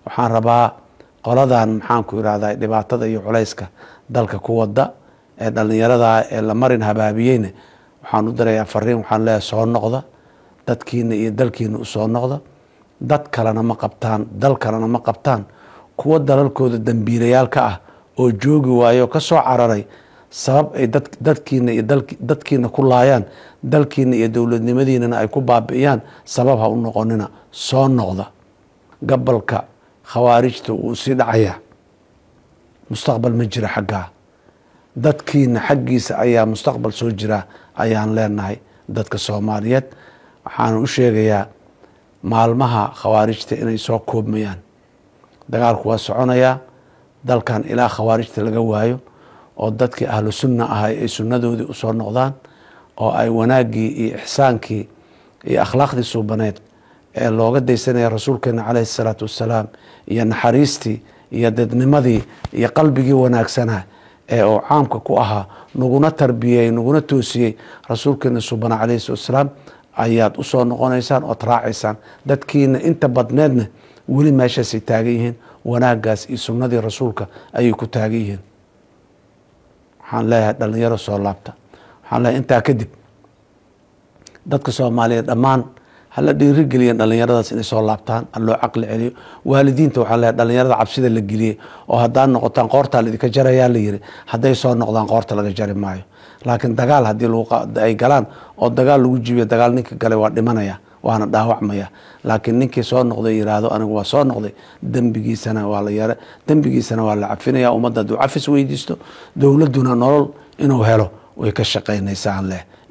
waxaan rabaa qoladan maxaanku irahda dhibaatada iyo culayska dalka ku wada ee dhalinyarada ee la marin habaabiyeyna waxaan u dirayaa fariin waxaan leeyahay soo noqda dadkiina iyo dalkiina usoo noqda dad kalena ma qabtaan dal kalena ma qabtaan kuwa dalalkooda dambiilayaalka ah oo joogi waayo ka soo cararay sabab ay dadkiina iyo dadkiina ku laayaan dalkiina iyo dowladnimadiinana ay ku baabi'iyaan sabab ha u noqonina soo noqda gabalka khawaarijta wuu sii dhacayaa mustaqbal ma jira xaggaa dadkiina xaggiisa ayaa mustaqbal soo jira ayaan leenahay dadka soomaaliyeed waxaana u sheegayaa maalmaha khawaarijta inay soo koobmayaan dagaalku waa soconayaa dalkan ilaa khawaarijta laga waayo oo dadkii ahlu sunna ahay ay sunnadoodii usoo noqdaan oo ay wanaaggii iyo ixsaankii iyo akhlaaqdii suubaneed ee looga daysanaya rasuulkeena caleyhi salaatu wassalaam iyo naxariistii iyo dadnimadii iyo qalbigii wanaagsanaa ee uu caamka ku ahaa naguna tarbiyey naguna toosiyey rasuulkeena suubana caleyhi salatu wassalaam ayaad usoo noqonaysaan ood raacaysaan dadkiina inta badneedna weli meeshaasay taagan yihiin wanaagaas iyo sunnadii rasuulka ayay ku taagan yihiin waxaan leeyahay dhalinyaro soo laabta waxaan leeyahay intaa kadib dadka soomaaliyeed dhammaan hala dhiirigeliyan dhalinyaradaas inay soo laabtaan ha loo caqli celiyo waalidiinta waxaan leeyahay dhalinyarada cabsida la geliyey oo haddaad noqotaan qoortaa laidinka jarayaa la yiri hadday soo noqdaan qoorta laga jari maayo laakiin dagaal haddii ay galaan oo dagaal lagu jibiyo dagaal ninka galay waa dhimanaya waana dhaawacmaya laakiin ninkii soo noqday yiraahdo anigu waa soo noqday dembigiisana waa la yar dembigiisana waa la cafinaya ummadda hadduu cafis weydiisto dowladduna nolol inuu helo way ka shaqaynaysaa aan leh